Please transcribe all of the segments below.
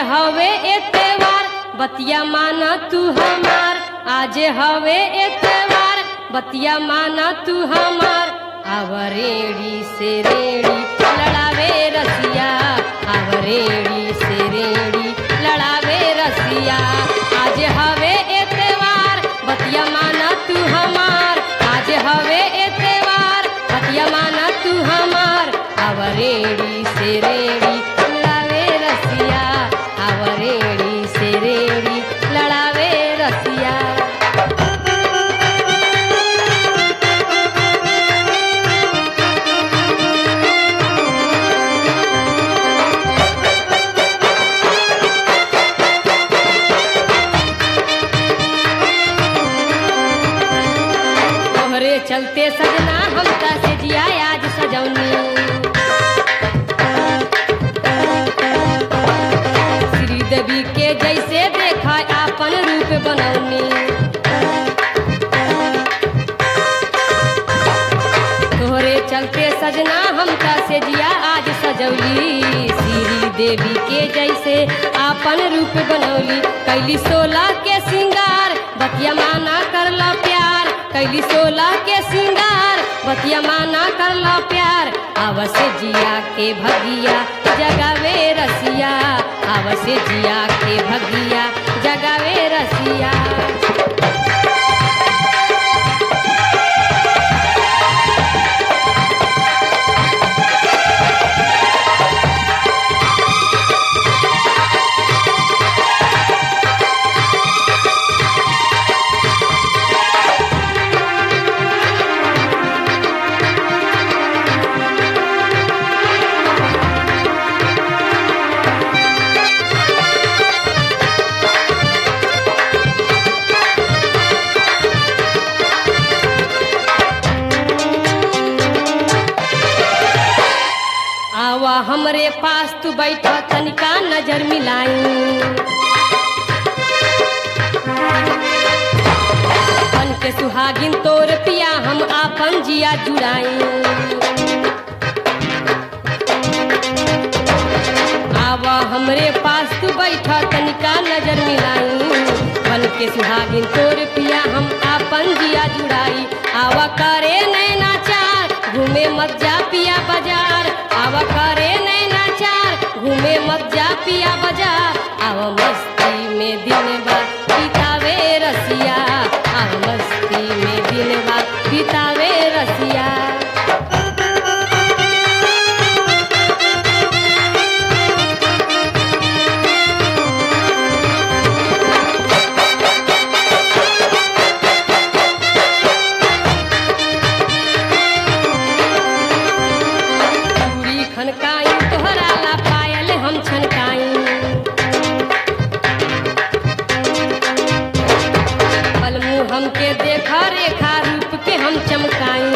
हवे एतवार बतिया माना तू हमार आज हवे एतवार बतिया माना तू हमार आव रेड़ी से रेड़ी लड़ावे रसिया आव रेड़ी से रेड़ी लड़ावे रसिया आज हवे एतवार बतिया माना तू हमार आज हवे एतवार बतिया माना तू हमार आव रेड़ी से रेड़ी लड़ावे रसिया आव रेड़ी से रेड़ी लड़ावे रसिया तोहरे चलते सजना हमका से जिया आज सजौनी श्री देवी के जैसे देखा आपन रूप बनौनी तोहरे चलते सजना हमका से जिया आज सजौली श्री देवी के जैसे आपन रूप बनौली कैली सोलह के सिंगार बतिया माना करला प्यार कैली सोलह के सिंगार बतिया माना करला प्यार आवसे जिया के भगिया जगावे रसिया आवसे जिया के भगिया जगावे रसिया आवा हमरे पास तू बैठा तनिका नजर मिलाई बन के सुहागिन तोर पिया हम आपन जिया जुड़ाई आवा हमरे पास तू बैठा तनिका नजर मिलाई बन के सुहागिन तोर पिया हम आपन जिया जुड़ाई आवा करे नैना चार घूमे मत जा पिया बाजार आवा करे नैना चार घूमे मत जा पिया बाजार आवा मस्ती में दिन बा बितावे रसिया आवा मस्ती में दिन बा बितावे रसिया चूड़ी खनकाई तोहरा ला पायल हम छनकाई बलमू हमके देखा रेखा रूप के हम चमकाई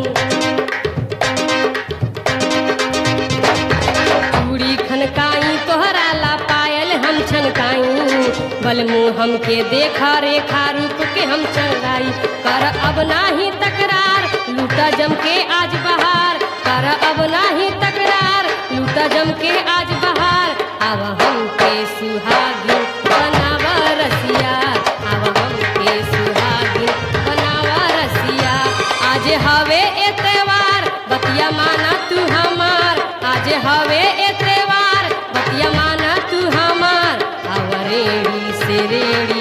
चूड़ी खनकाई तोहरा ला पायल हम छनकाई बलमू हमके देखा रेखा रूप के हम चंगाई कर अब नाही तकरार लूटा जम के आज बहार कर अब नाही तकरार लूटा जम के आज बहार अब हमके सुहागिन बनावा रसिया अब हमके सुहागिन बनावा रसिया आज हवे एतवार बतिया माना तू हमार आज हवे एतवार बतिया माना तू हमार अब रेड़ी से रेड़ी